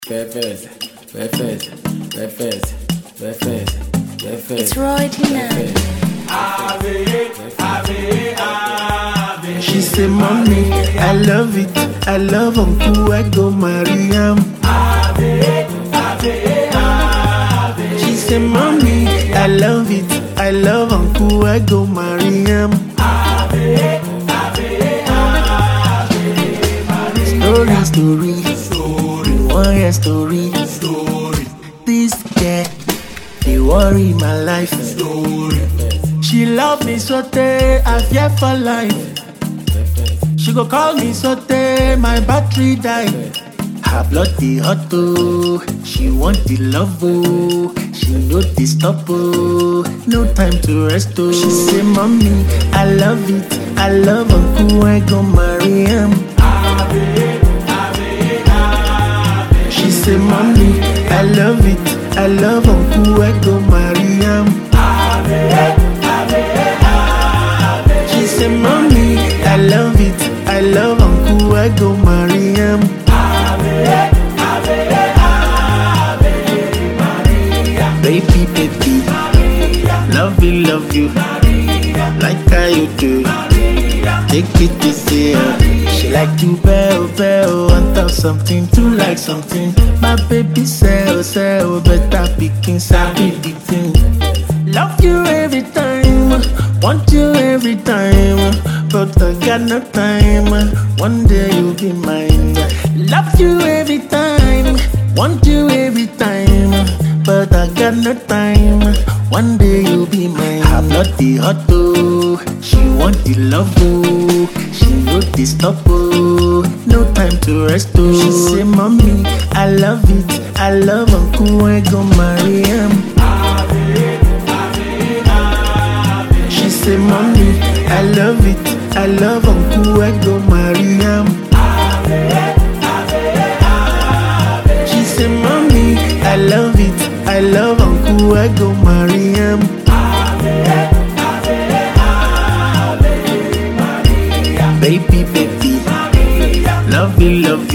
Breakfast, breakfast, breakfast, breakfast, breakfast. It's Roy Tina. She say, Mommy, I love it. I love Uncle, I go marry him. She say, Mommy, I love it. I love Uncle, I go marry him. Story, story, story, one year story, story. This girl, they worry my life. Story. She love me so tey, I fear for life. She go call me so tey, my battery die. Her blood dey hot oh, she want the love oh, she no dey stop oh, no time to rest oh. She say, mommy, I love it, I love uncle, I go marry him. She say, mommy, I love it, I love uncle, I go marry him. She say, mommy, I love it, I love uncle, I go marry him. Baby, baby, love you, love you, like how you do. Take it easy, uh. she like you, bell, bell, want of something, to like something. My baby say, oh, say, oh, better picking, sabi the thing. Love you every time, want you every time, but I got no time. One day you'll be mine. Love you every time, want you every time, but I got no time. One day you'll be mine. I'm not the hot oh, she want the love oh, she no the stop oh, no time to rest oh. She say, mommy, I love it, I love uncle, I go marry him. She say, mommy, I love it, I love uncle, I go marry him. She say, mommy, I love it, I love uncle, I go marry him. Baby, baby, love you, love